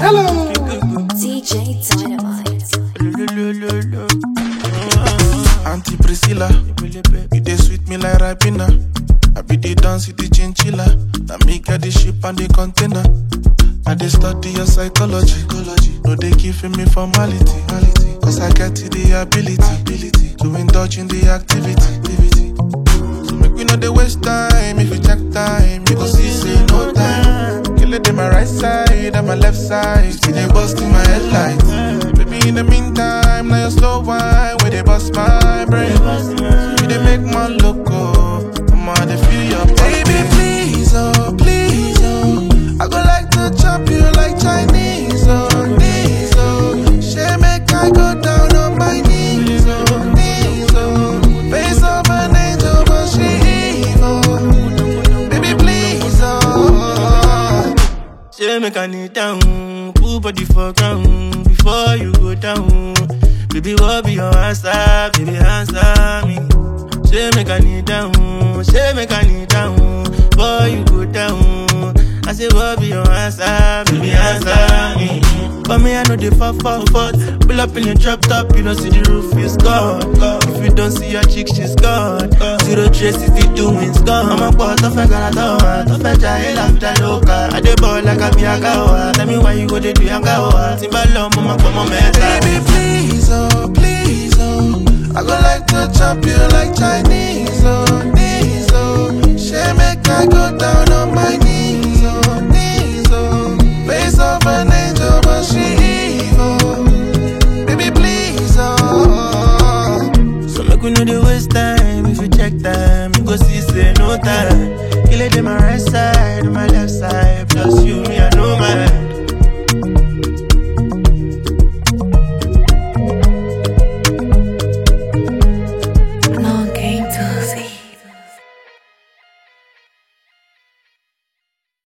Hello. DJ Dynamite. Auntie Priscilla, you dey sweet me like Ribena. I be the dance with the chinchilla. Now me get the ship and the container. I dey study your psychology. No dey give me formality. Cause I get the ability to indulge in the activity. So make we no dey waste time. If you check time, you go see say no time. Kill it in my right side and my left side. See they bust in my headlights. Baby, in the meantime, now you slow wine where they bust my brain. You they make my loco. I'm on the feel your baby, please, oh, please, oh. I go like to chop you like Chinese, oh, knees, oh. She make I go down on my knees, oh, knees, oh. Face of an angel, but she evil. Baby, please, oh. Say make I kneel down, put body for ground before you go down. Baby, what be your answer? Baby, answer me. Say make I kneel down, say make I kneel down before you go down. I say what be your answer? Baby, answer me. But me, I know the fuck fuck fuck. Pull up in your drop top, you don't see the roof is gone. If you don't see your chick, she's gone. Zero trace if you doing gone. I'm a part of a garatoa, to fetch a hell of the loca. I dey ball like a biagawa. Tell me why you go dey do yangawa. Timbalo, mama, come on, Baby, please, oh, please, oh. I go like to chop you like Chinese, oh, knees, oh. She make I go down on